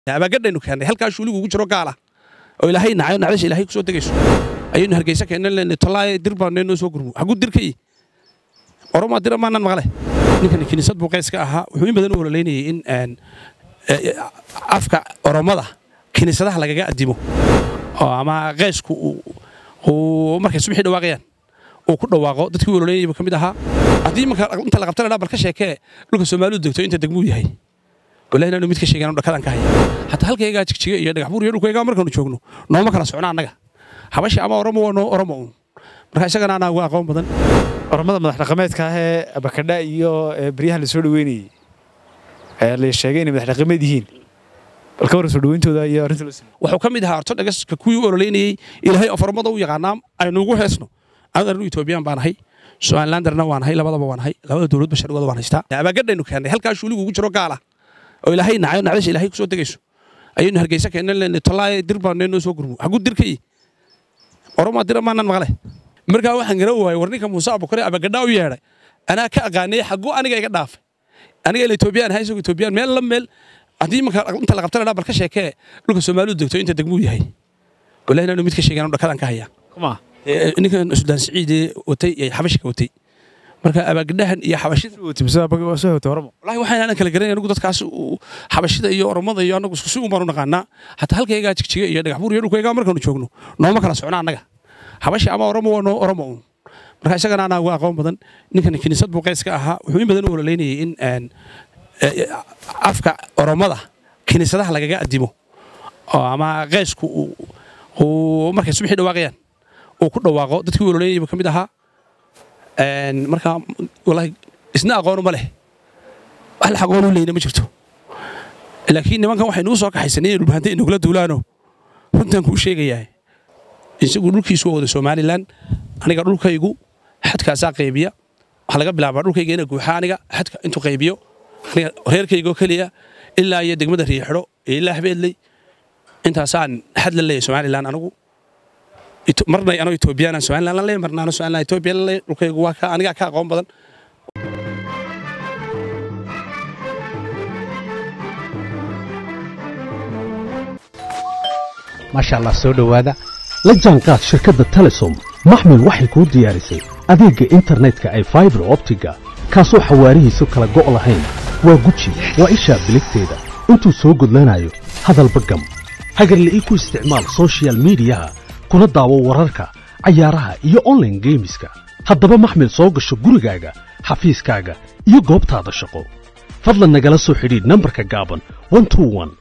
abaagadhaynu keennay halkaa shuuligu ugu jiro gaala oo ilaahay nacayo nacdasha ilaahay ku soo degayso ayaynu hargeysa keennay leenay tallaaye dir baa noo soo gurmo xaguu dirkay oromaa dira maanan maqle ninkani kiniisad buu qays ka ahaa wuxuu in badan u ololeynayay in afka oromada kiniisadaha lagaga addimo oo ama qaysku uu markay subaxii dhawaaqayaan uu ku dhawaaqo dadkii u ololeynayay buu ka mid ahaa haddii marka inta la qabtana bal ka sheekee dhulka soomaalidu degto inta degmuu yahay wallahi inaanu mid ka sheegaan dhakadan ka haya hataa halkaygaa jigjiga iyo dhagaxbuur iyo dhulkaygaa markaanu joogno nooma kala socno annaga habashi ama oromo waa noo oromo uun marka isagana anaa uga aqoon badan oromada madax dhaqameedka ah ee abakadha iyo beryahan la soo dhaweynayey ayaa la sheegay inay madax dhaqameed yihiin bal ka warran soo dhaweyntooda iyo arrinta loo sameeyey wuxuu ka mid ahaa orto dhagaska kuwii u ololeynayey ilaahay of oromada u yaqaanaa aynu ugu heesno anu etoobiyaan baan ahay somalilanderna waan ahay labadaba waan ahay labada dowladba sharcigooda waan haystaa abaagadhaynu keennay halkaa shuuligu ugu jiro gaala oo ilaahay nacayo nacdasha ilaahay ku soo degayso ayaynu hargeysa keennay leenay tallaaye dir baa noo soo gurmo xaguu dirkay oromaa dira maanan maqle markaa waxaan gara waayay war ninka muuse abukare abagadhaa u yeedhay anaa ka aqaanay xaguu aniga iga dhaafay aniga ila etoobiyaan ahay isagoo etoobiyaan meel la meel haddii marka inta la qabtana bal ka sheekee dhulka soomaalidu degto inta degmuu yahay wallahi inaanu mid ka sheegaan dhakadan ka haya kuma ninkan sudaan siciidee watay ee xabashika watay marka abaagadhahan iyo xabashida soo hota oromo wallahi waxaan aanan kala garanay anigu dadkaas xabashida iyo oromada iyo anagu isku si uun baan u naqaanaa hataa halkaygaa jigjiga iyo dhagaxbuur iyo dhulkaygaa markaanu joogno nooma kala socno annaga habashi ama oromo waa noo oromo uun marka isagana anaa uga aqoon badan ninkan kiniisad buu qays ka ahaa wuxuu in badan u ololeynayay in afka oromada kiniisadaha lagaga addimo oo ama qaysku uu markay subaxii dhawaaqayaan uu ku dhawaaqo dadkii u ololeynayay buu ka mid ahaa marka wallahi isna aqoonu ma leh hal aqoon u leyna ma jirto laakiin nimankan waxay nugu soo kaxaysanay inay dhulbahantay inagula duulaano runtaan kuu sheegayaa isagu dhulkiisu waa wada somalilan aniga dhulkaygu xadkaasaa qaybiya waxaa laga bilaabaa dhulkayga ina guuxa aniga xadka intuu qaybiyo aniga reerkaygoo keliya ilaa iyo degmada riixidho iyo ilaa habeedley intaasaan xad la leeyahay somalilan anigu marna anoo etoobiyaan somalilan la leeyahay marna anoo somalilan etoobiya la leeyahay dhulkaygu waa ka anigaa ka aqoon badan maasha allah soo dhowaada la jaanqaad shirkadda telesom maxmil waxay kuu diyaarisay adeegga internetka ay faibar optiga kaasoo xawaarihiisu kala go' lahayn waa guji waa ishaa biligteeda intuu soo gudlanayo hadalba gam hagarla'ii ku isticmaal soshiyal miidiyaha kuna daawo wararka cayaaraha iyo onlaine geemiska haddaba maxmil soo gasho gurigaaga xafiiskaaga iyo goobtaada shaqo fadlan nagala soo xidhiidh nambarka gaaban